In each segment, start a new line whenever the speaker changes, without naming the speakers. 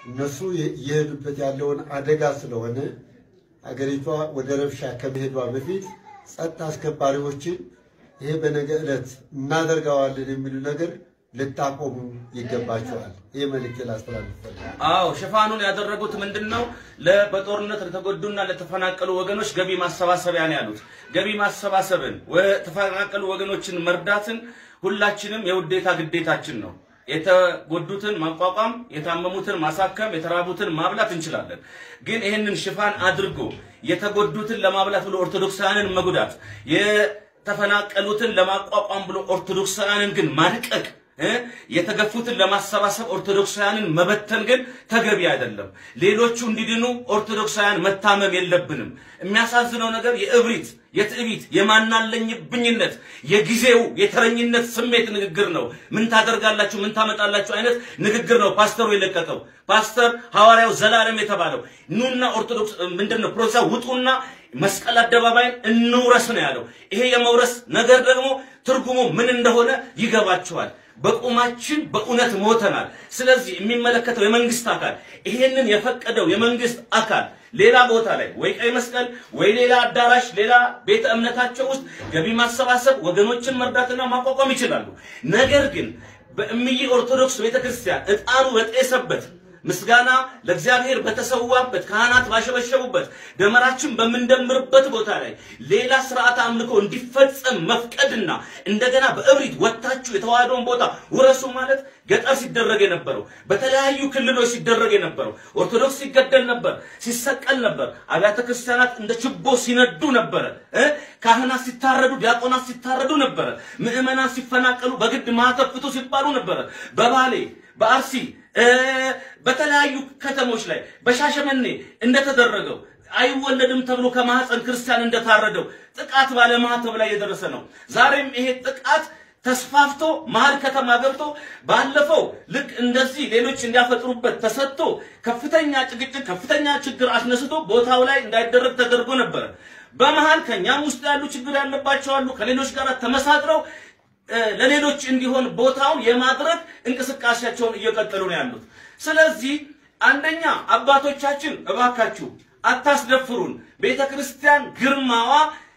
እነሱ እየሄዱበት ያለውን አደጋ ስለሆነ አገሪቷ ወደ ረብሻ ከመሄዷ በፊት ጸጥታ አስከባሪዎችን ይሄ በነገ ዕለት እናደርገዋለን የሚሉ ነገር ልታቆሙ ይገባቸዋል። ይህ መልእክት ላስተላልፍ ፈልጋለሁ።
አዎ ሽፋኑን ያደረጉት ምንድን ነው? በጦርነት ለተጎዱና ለተፈናቀሉ ወገኖች ገቢ ማሰባሰቢያ ነው ያሉት። ገቢ ማሰባሰብን የተፈናቀሉ ወገኖችን መርዳትን ሁላችንም የውዴታ ግዴታችን ነው። የተጎዱትን ማቋቋም፣ የታመሙትን ማሳከም፣ የተራቡትን ማብላት እንችላለን። ግን ይህንን ሽፋን አድርጎ የተጎዱትን ለማብላት ብሎ ኦርቶዶክሳውያንን መጉዳት፣ የተፈናቀሉትን ለማቋቋም ብሎ ኦርቶዶክሳውያንን ግን ማድቀቅ የተገፉትን ለማሰባሰብ ኦርቶዶክሳውያንን መበተን ግን ተገቢ አይደለም። ሌሎቹ እንዲድኑ ኦርቶዶክሳውያን መታመም የለብንም። የሚያሳዝነው ነገር የእብሪት፣ የትዕቢት፣ የማናለኝብኝነት የጊዜው የተረኝነት ስሜት ንግግር ነው። ምን ታደርጋላችሁ፣ ምን ታመጣላችሁ አይነት ንግግር ነው ፓስተሩ የለቀቀው። ፓስተር ሐዋርያው ዘላለም የተባለው ኑና ኦርቶዶክስ ምንድን ነው ፕሮቴስታንት ውጡና መስቀል አደባባይን እንውረስ ነው ያለው። ይሄ የመውረስ ነገር ደግሞ ትርጉሙ ምን እንደሆነ ይገባቸዋል። በቁማችን በእውነት ሞተናል። ስለዚህ የሚመለከተው የመንግስት አካል ይሄንን የፈቀደው የመንግስት አካል ሌላ ቦታ ላይ ወይ ቀይ መስቀል ወይ ሌላ አዳራሽ ሌላ ቤተ እምነታቸው ውስጥ ገቢ ማሰባሰብ ወገኖችን መርዳትና ማቋቋም ይችላሉ። ነገር ግን በእምዬ ኦርቶዶክስ ቤተክርስቲያን ዕጣኑ በጤሰበት ምስጋና ለእግዚአብሔር በተሰዋበት ካህናት ባሸበሸቡበት ደመራችን በምንደምርበት ቦታ ላይ ሌላ ስርዓት አምልኮ እንዲፈጸም መፍቀድና እንደገና በእብሪት ወጥታችሁ የተዋህዶን ቦታ ውረሱ ማለት ገጠር ሲደረግ የነበረው በተለያዩ ክልሎች ሲደረግ የነበረው ኦርቶዶክስ ሲገደል ነበር፣ ሲሰቀል ነበር። አብያተ ክርስቲያናት እንደ ችቦ ሲነዱ ነበረ። ካህናት ሲታረዱ፣ ዲያቆናት ሲታረዱ ነበረ። ምዕመናን ሲፈናቀሉ በግድ ማህተብ ፍቱ ሲባሉ ነበረ። በባሌ በአርሲ በተለያዩ ከተሞች ላይ በሻሸመኔ እንደተደረገው አይወለድም ተብሎ ከማህፀን ክርስቲያን እንደታረደው ጥቃት ባለማህተብ ላይ የደረሰ ነው። ዛሬም ይሄ ጥቃት ተስፋፍቶ መሀል ከተማ ገብቶ ባለፈው ልክ እንደዚህ ሌሎች እንዲያፈጥሩበት ተሰጥቶ ከፍተኛ ጭቅጭቅ፣ ከፍተኛ ችግር አስነስቶ ቦታው ላይ እንዳይደረግ ተደርጎ ነበረ። በመሀል ከኛም ውስጥ ያሉ ችግር ያለባቸው አሉ። ከሌሎች ጋር ተመሳጥረው ለሌሎች እንዲሆን ቦታውን የማድረግ እንቅስቃሴያቸውን እየቀጠሉ ነው ያሉት። ስለዚህ አንደኛ አባቶቻችን እባካችሁ አታስደፍሩን። ቤተ ክርስቲያን ግርማዋ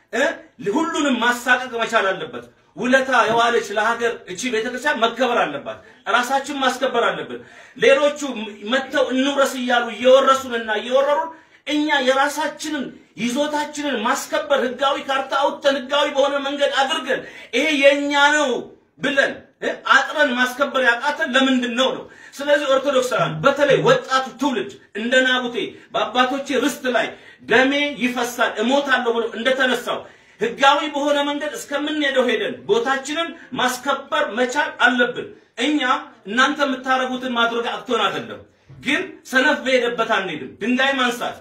ሁሉንም ማሳቀቅ መቻል አለበት። ውለታ የዋለች ለሀገር እቺ ቤተ ክርስቲያን መከበር አለባት። ራሳችን ማስከበር አለብን። ሌሎቹ መጥተው እንውረስ እያሉ እየወረሱንና እየወረሩን እኛ የራሳችንን ይዞታችንን ማስከበር ህጋዊ ካርታ አውጥተን ህጋዊ በሆነ መንገድ አድርገን ይሄ የኛ ነው ብለን አጥረን ማስከበር ያቃተን ለምንድን ነው ነው? ስለዚህ ኦርቶዶክሳውያን በተለይ ወጣቱ ትውልድ እንደ ናቡቴ በአባቶቼ ርስት ላይ ደሜ ይፈሳል እሞታለሁ ብሎ እንደተነሳው ህጋዊ በሆነ መንገድ እስከምንሄደው ሄደን ቦታችንን ማስከበር መቻል አለብን። እኛ እናንተ የምታረጉትን ማድረግ አቅቶን አይደለም፣ ግን ሰነፍ በሄደበት አንሄድም። ድንጋይ ማንሳት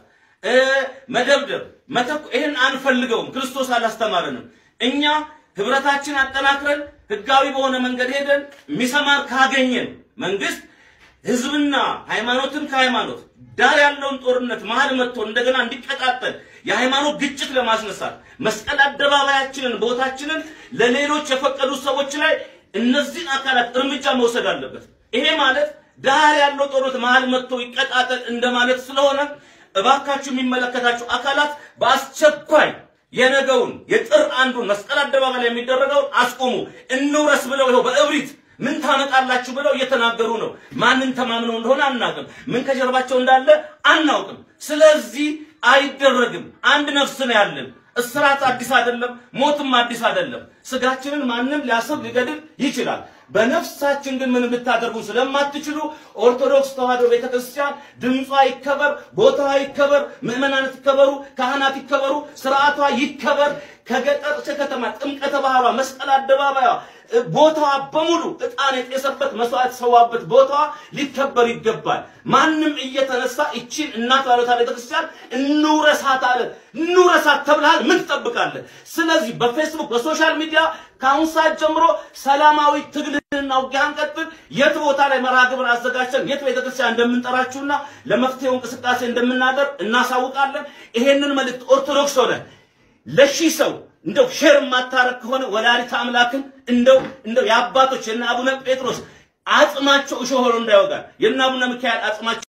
መደብደብ፣ መተኩ ይህን አንፈልገውም። ክርስቶስ አላስተማረንም። እኛ ህብረታችን አጠናክረን ህጋዊ በሆነ መንገድ ሄደን የሚሰማን ካገኘን መንግስት ህዝብና ሃይማኖትን ከሃይማኖት ዳር ያለውን ጦርነት መሀል መጥቶ እንደገና እንዲቀጣጠል የሃይማኖት ግጭት ለማስነሳት መስቀል አደባባያችንን ቦታችንን ለሌሎች የፈቀዱ ሰዎች ላይ እነዚህን አካላት እርምጃ መውሰድ አለበት። ይሄ ማለት ዳር ያለው ጦርነት መሀል መጥቶ ይቀጣጠል እንደማለት ስለሆነ እባካችሁ የሚመለከታችሁ አካላት በአስቸኳይ የነገውን የጥር አንዱን መስቀል አደባባይ ላይ የሚደረገውን አስቆሙ። እንውረስ ብለው ይኸው በእብሪት ምን ታመጣላችሁ ብለው እየተናገሩ ነው። ማንን ተማምነው እንደሆነ አናውቅም። ምን ከጀርባቸው እንዳለ አናውቅም። ስለዚህ አይደረግም። አንድ ነፍስ ነው ያለን። እስራት አዲስ አይደለም፣ ሞትም አዲስ አይደለም። ስጋችንን ማንም ሊያስብ ሊገድል ይችላል። በነፍሳችን ግን ምንም ልታደርጉ ስለማትችሉ ኦርቶዶክስ ተዋሕዶ ቤተክርስቲያን ድምጿ ይከበር፣ ቦታዋ ይከበር፣ ምዕመናን ይከበሩ፣ ካህናት ይከበሩ፣ ስርዓቷ ይከበር። ከገጠር እስከ ከተማ ጥምቀተ ባህሯ፣ መስቀል አደባባይዋ፣ ቦታዋ በሙሉ ዕጣን የጤሰበት መስዋዕት ሰዋበት ቦታዋ ሊከበር ይገባል። ማንም እየተነሳ እቺን እናት ባለታ ቤተክርስቲያን እንውረሳት አለ። እንውረሳት ተብለሃል፣ ምን ትጠብቃለህ? ስለዚህ በፌስቡክ በሶሻል ሚዲያ ከአሁን ሰዓት ጀምሮ ሰላማዊ ትግልና ውጊያን ቀጥል። የት ቦታ ላይ መርሃ ግብር አዘጋጅተን የት ቤተክርስቲያን እንደምንጠራችሁና ለመፍትሄው እንቅስቃሴ እንደምናደርግ እናሳውቃለን። ይሄንን መልእክት ኦርቶዶክስ ሆነ ለሺህ ሰው እንደው ሼር የማታረግ ከሆነ ወላዲተ አምላክን እንደው እንደው የአባቶች የነ አቡነ ጴጥሮስ አጽማቸው እሾህ ሆኖ እንዳይወጋል የነ አቡነ ሚካኤል አጽማቸው